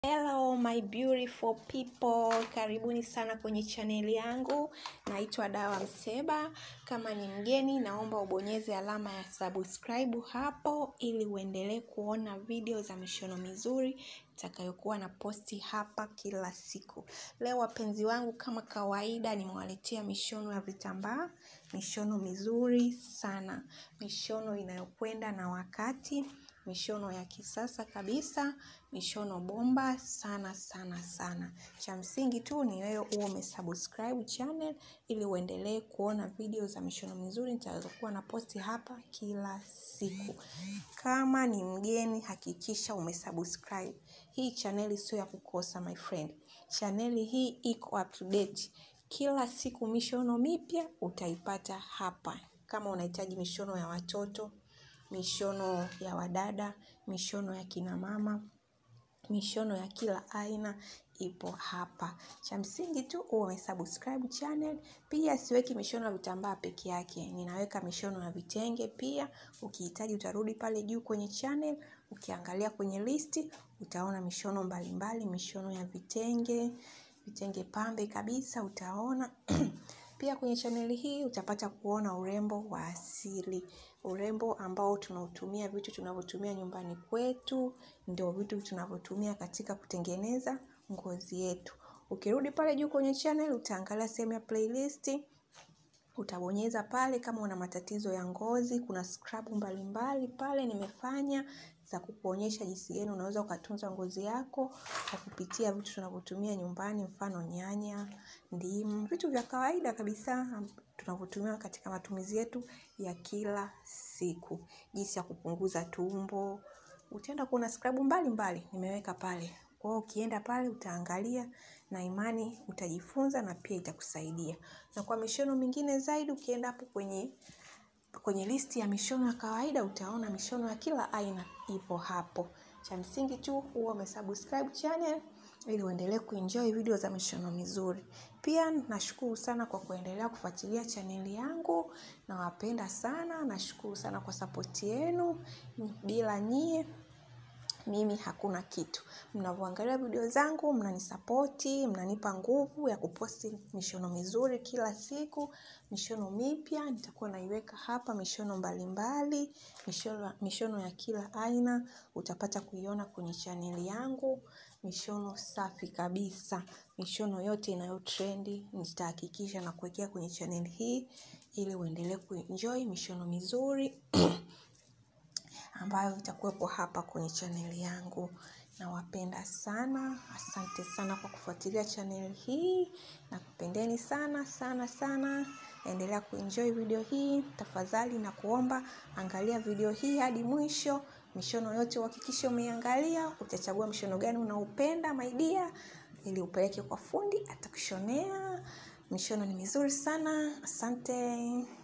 Hello my beautiful people, karibuni sana kwenye chaneli yangu. Naitwa Dawa Mseba. Kama ni mgeni, naomba ubonyeze alama ya subscribe hapo ili uendelee kuona video za mishono mizuri itakayokuwa na posti hapa kila siku. Leo wapenzi wangu, kama kawaida, nimewaletea mishono ya vitambaa, mishono mizuri sana, mishono inayokwenda na wakati mishono ya kisasa kabisa, mishono bomba sana sana sana. Cha msingi tu ni wewe uwe umesubscribe channel ili uendelee kuona video za mishono mizuri nitakazokuwa na posti hapa kila siku. Kama ni mgeni, hakikisha umesubscribe. Hii chaneli sio ya kukosa my friend. Chaneli hii iko up to date. Kila siku mishono mipya utaipata hapa. Kama unahitaji mishono ya watoto, mishono ya wadada, mishono ya kina mama, mishono ya kila aina ipo hapa. Cha msingi tu uwe umesubscribe channel. Pia siweki mishono ya vitambaa peke yake, ninaweka mishono ya vitenge pia. Ukihitaji utarudi pale juu kwenye channel, ukiangalia kwenye listi utaona mishono mbalimbali, mishono ya vitenge, vitenge pambe kabisa utaona Pia kwenye chaneli hii utapata kuona urembo wa asili, urembo ambao tunautumia, vitu tunavyotumia nyumbani kwetu, ndio vitu tunavyotumia katika kutengeneza ngozi yetu. Ukirudi pale juu kwenye channel utaangalia sehemu ya playlist, utabonyeza pale kama una matatizo ya ngozi, kuna scrub mbalimbali pale nimefanya za kukuonyesha jinsi gani unaweza ukatunza ngozi yako kwa kupitia vitu tunavyotumia nyumbani, mfano nyanya, ndimu, vitu vya kawaida kabisa tunavyotumia katika matumizi yetu ya kila siku. Jinsi ya kupunguza tumbo, utaenda kuona scrub mbalimbali nimeweka pale. Kwa hiyo ukienda pale utaangalia na imani utajifunza na pia itakusaidia. Na kwa mishono mingine zaidi ukienda hapo kwenye kwenye listi ya mishono ya kawaida utaona mishono ya kila aina ipo hapo. Cha msingi tu uwe umesubscribe channel ili uendelee kuenjoy video za mishono mizuri. Pia nashukuru sana kwa kuendelea kufuatilia chaneli yangu, nawapenda sana, nashukuru sana kwa sapoti yenu. Bila nyie mimi hakuna kitu. Mnavyoangalia video zangu, mnanisapoti, mnanipa nguvu ya kuposti mishono mizuri kila siku, mishono mipya, nitakuwa naiweka hapa mishono mbalimbali, mishono, mishono ya kila aina, utapata kuiona kwenye chaneli yangu, mishono safi kabisa, mishono yote inayotrendi, nitahakikisha na kuwekea kwenye chaneli hii, ili uendelee kuenjoy mishono mizuri ambayo itakuwepo hapa kwenye chaneli yangu. Nawapenda sana, asante sana kwa kufuatilia chaneli hii, nakupendeni sana sana sana. Endelea kuenjoy video hii, tafadhali na kuomba angalia video hii hadi mwisho. Mishono yote uhakikishe umeiangalia, utachagua mshono gani unaupenda my dear, ili upeleke kwa fundi atakushonea. Mishono ni mizuri sana, asante.